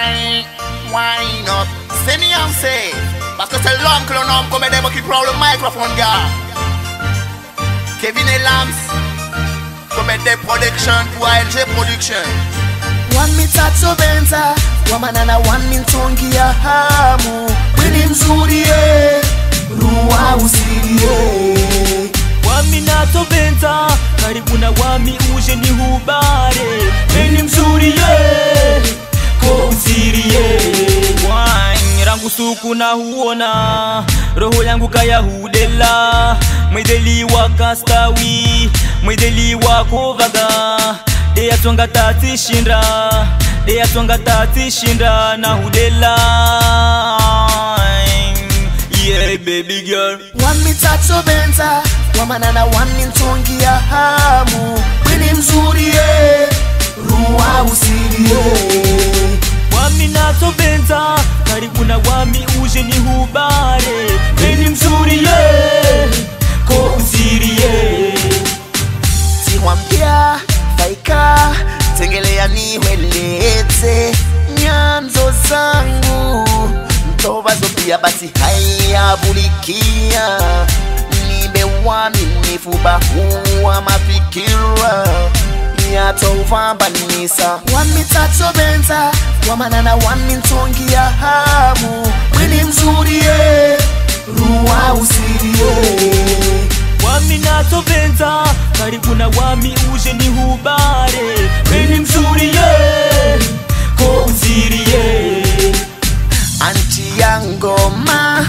wine, wine up. C'est ni am say, parce que c'est l'homme que l'on nomme comme des mots qui prend le microphone, gars. Kevin et Lams, comme des productions pour ALG Production. One mitatu benza wamanana one mintongia hamu Wini mzuri ye ruwa usirie wami natobenta karibu na wami uje ni hubare eni mzuri ye ko usirie wine rangu suku na huona roho yangu kaya hudela mwedeli wakastawi mwedeli wakovaga deyatwanga tatishinda deyatwanga tatishinda na hudela yeah baby girl One mitatu benza wamanana one mintongia hamu Wini mzuri ye ruwa usirie wami natobenta karibu na wami uje ni hubare eni mzuri ye ko usirie tiwambia faika tengelea niweleze nyanzo zangu mtobazo pia basi hayabulikia nibe waminifu bahuwa mafikira yatovambanisa wamitatu benza wamanana wamintongia hamu mwini mzuri ye ruwa usirie wami natobenta karibu na wami uje ni hubare eni mzuri ye ko usirie anti ya ngoma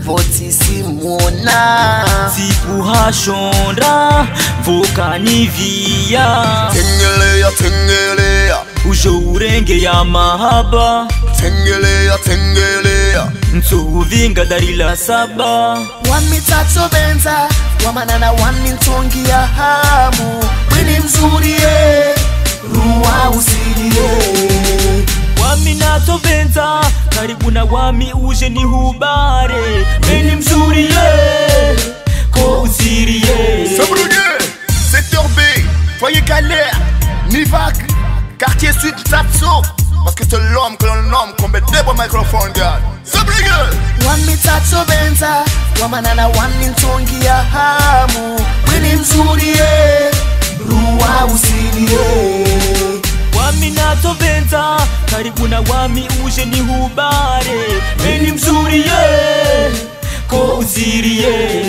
votisimuna sikuhashondra vokanivia Tengelea, tengelea, ujo urenge ya mahaba tengelea, tengelea. nsuvinga darila saba wamitatu benza wamanana wamintongia hamu mwini mzuri ye ruwa usirie wami natobenta karibu na wami uje ni hubare eni mzuri ye ko usirie Sabrougueux, secteur B, foyer galère, Nivac, quartier sud, Tapso. Parce que c'est l'homme que l'on nomme comme des beaux microphones, gars. Sabrougueux, wamitatu benza wamanana wamintongia hamu mwini mzuri ye ruwa usirie wami natobenta karibu na wami uje ni hubare eni mzuri ye ko usirie